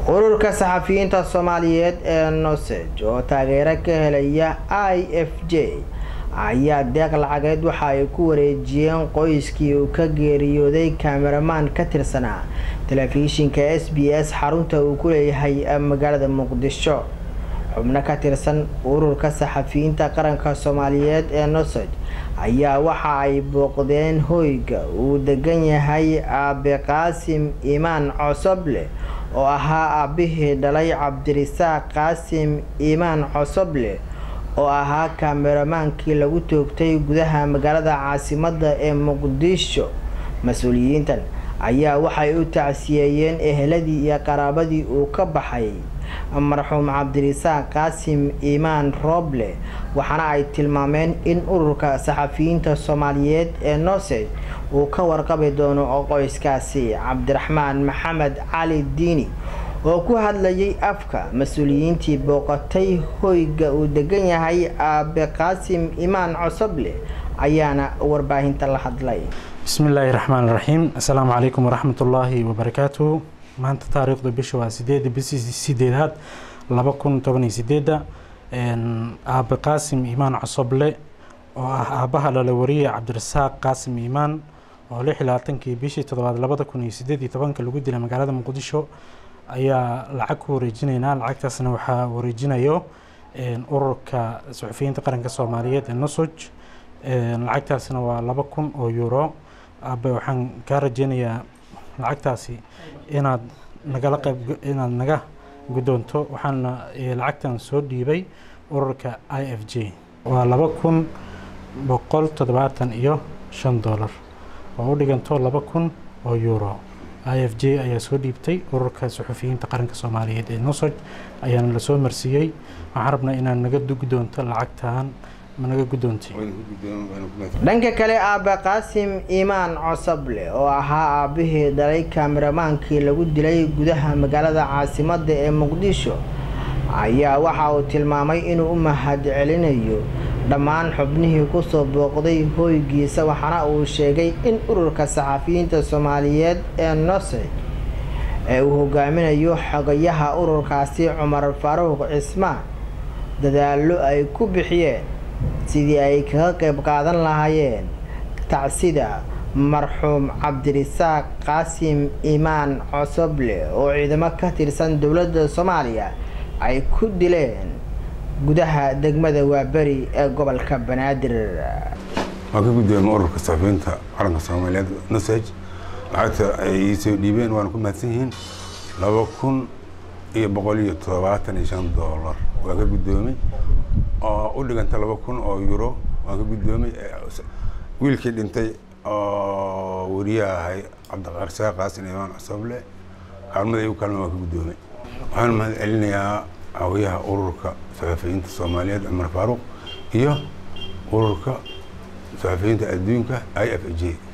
ururka saxafiyiinta soomaaliyeed ee nosej oo taageero ka helaya i f j ayaa deeq lacageed waxa ay ku wareejiyeen qoyskii uu ka geeriyooday kameramaan ka tirsanaa telefishinka s b s xarunta uu ku leeyahay magaalada muqdisho xubno ka tirsan ururka saxafiyiinta qaranka soomaaliyeed ee nosej ayaa waxa ay booqdeen hoyga uu degan yahay aabe qaasim imaan cosoble oo ahaa aabihii dhalay cabdirisaaq qaasim imaan cosoble oo ahaa kaameramaankii lagu toogtay gudaha magaalada caasimada ee muqdisho mas-uuliyiintan ayaa waxay u tacsiyeeyeen eheladii iyo qaraabadii uu ka baxay marxuum cabdirisaaq qaasim imaan rooble waxaana ay tilmaameen in ururka saxafiyiinta soomaaliyeed ee nosej uu ka warqabi doono qoyskaasi cabdiraxmaan maxamed cali diini oo ku hadlayay afka mas-uuliyiintii booqatay hoyga uu degan yahay aabe qaasim imaan cosoble ayaana warbaahinta la hadlay bismillaahi raxmaan raxiim assalaamu calaykum waraxmatullaahi wabarakaatuhu maanta taariikhda bisha waa sideeda bishii sideedaad laba kun toban iyo sideeda aabe qaasim imaan cosoble oo ah aabaha lala wariyay cabdirasaaq qaasim imaan oo lix iyo labaatankii bishii toddobaad labada kun iyo sideed iyo tobanka lagu dilay magaalada muqdisho ayaa lacag ku wareejinaynaa lacagtaasna waxaa wareejinayo ururka suxufiyiinta qaranka soomaaliyeed ee nosoj lacagtaasna waa laba kun oo euro aabe waxaan kaa rajeynayaa lacagtaasi inaad nagala qayb inaad naga guddoonto waxaana lacagtan soo dhiibay ururka i f j waa laba kun boqol toddobaatan iyo shan dollar oo u dhiganto laba kun oo euro i f j ayaa soo dhiibtay ururka suxufiyiinta qaranka soomaaliyeed ee nosoj ayaana lasoo marsiiyey waxaan rabnaa inaad naga guddoonto lacagtan managa guddoontay dhanka kale aabe qaasim imaan cosoble oo ahaa aabihii dhalay kaameramaankii lagu dilay gudaha magaalada caasimada ee muqdisho ayaa waxa uu tilmaamay inuu u mahad celinayo dhammaan xubnihii kusoo booqday hoygiisa waxaana uu sheegay in ururka saxafiyiinta soomaaliyeed ee nosej ee uu hogaaminayo xogayaha ururkaasi cumar faaruuq cismaan dadaallo ay ku bixiyeen sidii ay kaga qayb qaadan lahaayeen tacsida marxuum cabdirisaaq qaasim imaan cosoble oo ciidamo ka tirsan dowladda soomaaliya ay ku dileen gudaha degmada waaberi ee gobolka banaadir waa ka guddoomay ururka saxafiyiinta qaranka soomaaliyeed nosej lacagta ay iisoo dhiibeen waana ku mahadsan yihiin laba kun iyo boqol iyo toddobaatan iyo shan dollar waa ka guddoomay oo u dhiganta laba kun oo euro waan ka guddoomay wiilkii dhintay oo wariyaha ahay cabdiqaarsaaq qaasin imaan cosoble kaalmada igu kaalma waan ka guddoomay waxaan mahad celinayaa hawayaha ururka saxafiyiinta soomaaliyeed cumar faaruq iyo ururka saxafiyiinta adduunka i f j